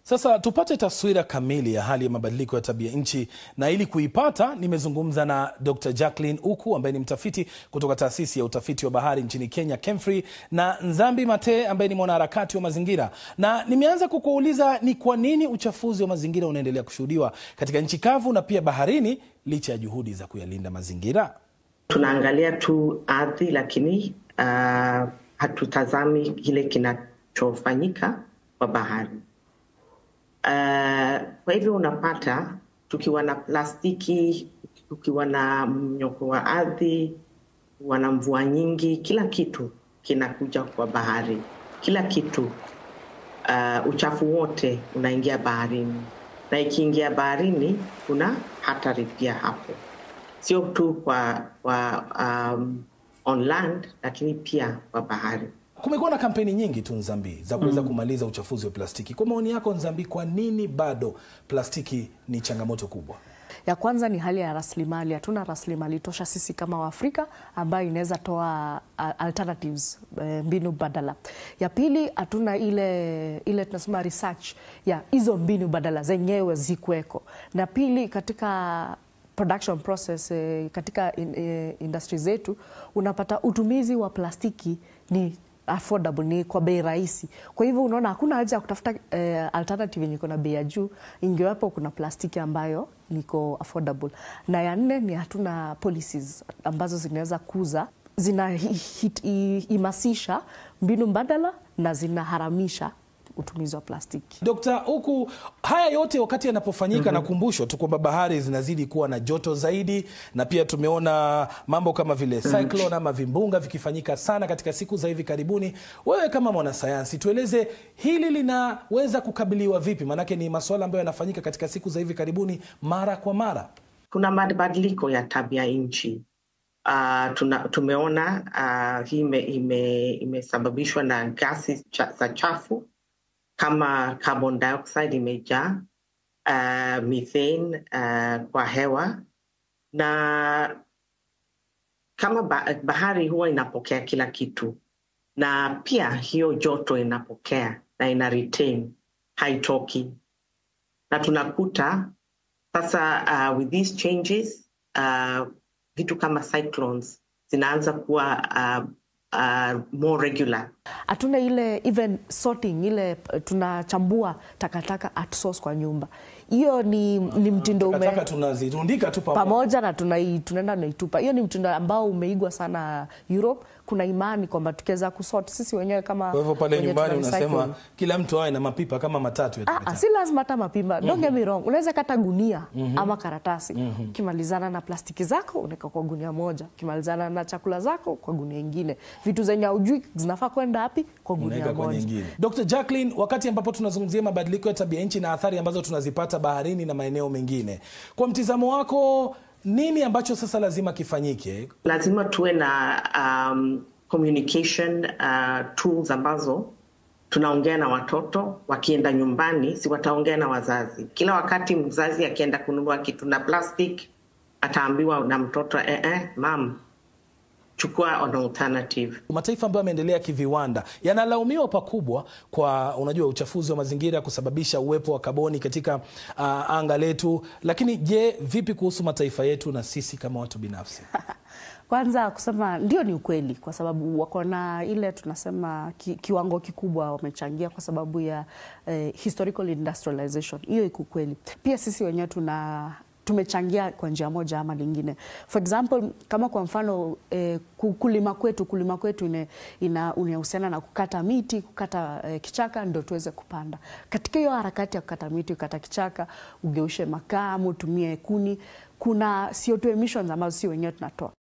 Sasa tupate taswira kamili ya hali ya mabadiliko ya tabia nchi, na ili kuipata nimezungumza na Dr. Jacqueline Uku ambaye ni mtafiti kutoka taasisi ya utafiti wa bahari nchini Kenya KEMFRI, na Nzambi Mate ambaye ni mwanaharakati wa mazingira, na nimeanza kukuuliza ni kwa nini uchafuzi wa mazingira unaendelea kushuhudiwa katika nchi kavu na pia baharini licha ya juhudi za kuyalinda mazingira. Tunaangalia tu ardhi, lakini uh, hatutazami kile kinachofanyika kwa bahari. Uh, kwa hivyo unapata tukiwa na plastiki, tukiwa na mnyoko wa ardhi, tukiwa na mvua nyingi, kila kitu kinakuja kwa bahari, kila kitu uh, uchafu wote unaingia baharini, na ikiingia baharini kuna hatari pia hapo, sio tu kwa, kwa um, on land, lakini pia kwa bahari. Kumekuwa na kampeni nyingi tu Nzambi za kuweza mm. kumaliza uchafuzi wa plastiki. Kwa maoni yako Nzambi, kwa nini bado plastiki ni changamoto kubwa? Ya kwanza ni hali ya rasilimali. Hatuna rasilimali tosha sisi kama Waafrika ambayo inaweza toa alternatives, mbinu badala. Ya pili, hatuna ile ile tunasema research ya hizo mbinu badala zenyewe zikuweko. Na pili, katika production process katika industry zetu unapata utumizi wa plastiki ni affordable ni kwa bei rahisi. Kwa hivyo unaona hakuna haja ya kutafuta eh, alternative yenye iko na bei ya juu, ingewapo kuna plastiki ambayo niko affordable. Na ya nne ni hatuna policies ambazo zinaweza kuza zinahimasisha mbinu mbadala na zinaharamisha utumizi wa plastiki. Dokta, huku haya yote wakati yanapofanyika, mm -hmm. nakumbushwa tu kwamba bahari zinazidi kuwa na joto zaidi, na pia tumeona mambo kama vile cyclone mm -hmm. ama vimbunga vikifanyika sana katika siku za hivi karibuni. Wewe kama mwanasayansi, tueleze hili linaweza kukabiliwa vipi? Maanake ni masuala ambayo yanafanyika katika siku za hivi karibuni mara kwa mara. Kuna mabadiliko ya tabia nchi. Uh, tuna, tumeona uh, hii imesababishwa ime, ime na gasi cha, za chafu kama carbon dioxide imejaa, uh, methane uh, kwa hewa na kama bahari huwa inapokea kila kitu, na pia hiyo joto inapokea na ina retain, haitoki, na tunakuta sasa uh, with these changes uh, vitu kama cyclones zinaanza kuwa uh, Uh, more regular. Hatuna ile even sorting ile tunachambua takataka at source kwa nyumba. Hiyo ni, ni mtindo ume... tunazirundika tu pamoja na tunaenda naitupa. Hiyo ni mtindo ambao umeigwa sana Europe. Kuna imani kwamba tukiweza kusort sisi wenyewe kama kwa hivyo pale nyumbani unasema kila mtu awe na mapipa kama matatu ya ah, si lazima hata mapipa. Don't get me wrong, unaweza kata gunia mm -hmm. ama karatasi mm -hmm. Ukimalizana na plastiki zako unaweka kwa gunia moja, ukimalizana na chakula zako kwa gunia ingine, vitu zenye haujui zinafaa kwenda wapi kwa gunia moja. Dr. Jacqueline, wakati ambapo tunazungumzia mabadiliko ya tabia nchi na athari ambazo tunazipata baharini na maeneo mengine, kwa mtizamo wako nini ambacho sasa lazima kifanyike? Lazima tuwe na um, communication uh, tools ambazo tunaongea na watoto wakienda nyumbani, si wataongea na wazazi. Kila wakati mzazi akienda kununua kitu na plastic ataambiwa na mtoto eh, eh, mam chukua an alternative. Mataifa ambayo yameendelea kiviwanda yanalaumiwa pakubwa kwa unajua, uchafuzi wa mazingira kusababisha uwepo wa kaboni katika uh, anga letu. Lakini je, vipi kuhusu mataifa yetu na sisi kama watu binafsi? Kwanza kusema ndio, ni ukweli, kwa sababu wako na ile tunasema ki, kiwango kikubwa wamechangia kwa sababu ya eh, historical industrialization. Hiyo iko kweli. Pia sisi wenyewe tuna tumechangia kwa njia moja ama lingine. For example, kama kwa mfano eh, kulima kwetu kulima kwetu inahusiana na kukata miti, kukata eh, kichaka ndio tuweze kupanda. Katika hiyo harakati ya kukata miti, kukata kichaka, ugeushe makaa, utumie kuni, kuna CO2 emissions ambazo si wenyewe tunatoa.